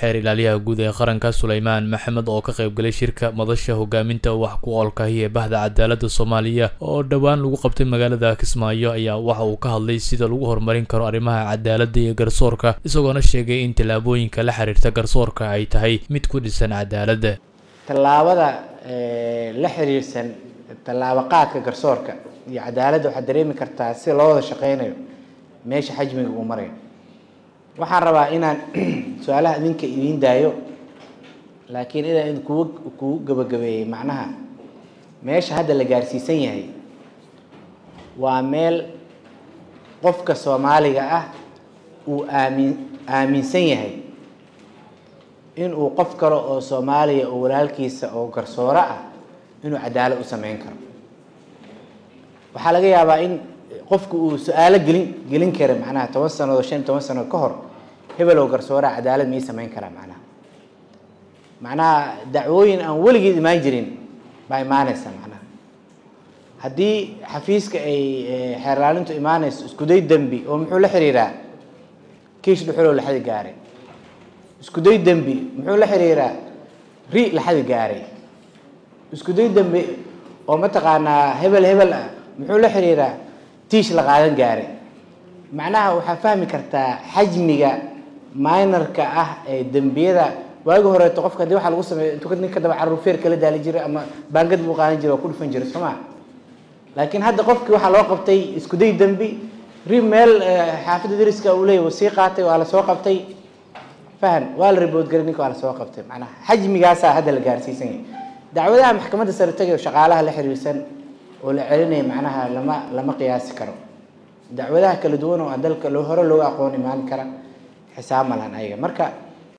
xeer ilaaliyaha guud ee qaranka suleymaan maxamed oo ka qaybgalay shirka madasha hogaaminta wax ku oolkahi ee bahda cadaaladda soomaaliya oo dhowaan lagu qabtay magaalada kismaayo ayaa waxa uu ka hadlay sida lagu horumarin karo arrimaha cadaaladda iyo garsoorka isagoona sheegay in tallaabooyinka la xiriirta garsoorka ay tahay mid ku dhisan cadaaladda tallaabada la xiriirsan tallaabo qaadka garsoorka iyo cadaaladda waxaad dareemi kartaa si loo wada shaqeynayo meesha xajmiga uu marayo waxaan rabaa inaan su-aalaha idinka idiin daayo laakiin inaan kugu kugu gabagabeeyey macnaha meesha hadda la gaarsiisan yahay waa meel qofka soomaaliga ah uu aamin aaminsan yahay inuu qof kale oo soomaaliya oo walaalkiisa oo garsooro ah inuu cadaalad u sameyn karo waxaa laga yaabaa in qofku uu su-aalo gelin gelin kara macnaha toban sanood shan toban sanood ka hor hebelow garsooraa cadaalad mii sameyn karaa macnaha macnaha dacwooyin aan weligeed imaan jirin baa imaaneysa macnaha haddii xafiiska ay xeerlaalintu imaaneyso iskuday dembi oo muxuu la xiriiraa kiish dhuxulow laxadi gaaray iskuday dembi muxuu la xiriiraa ri laxadi gaaray iskuday dembi oo mataqaanaa hebel hebel ah muxuu la xiriiraa tiish la qaadan gaaray macnaha waxaa fahmi kartaa xajmiga minorka ah ee dembiyada waagi horeeto qofka hadii waxa lagu sameeyo intuu nin ka daba carruur feer kala daali jiray ama baangad buu qaadan jiray oo ku dhufan jiray soo maa laakiin hadda qofkii waxaa loo qabtay iskuday dembi ri meel xaafidda dariska uu leeyahy sii qaatay waa la soo qabtay fahan waa la ribood garay ninka waa la soo qabtay macnaha xajmigaasaa hadda la gaarsiisan yahay dacwadaha maxkamadda sare tagay shaqaalaha la xiriirsan oo la celinaya macnaha lama lama qiyaasi karo dacwadaha kala duwan oo dalka loo hore looga aqoon imaan kara xisaab malan ayaga marka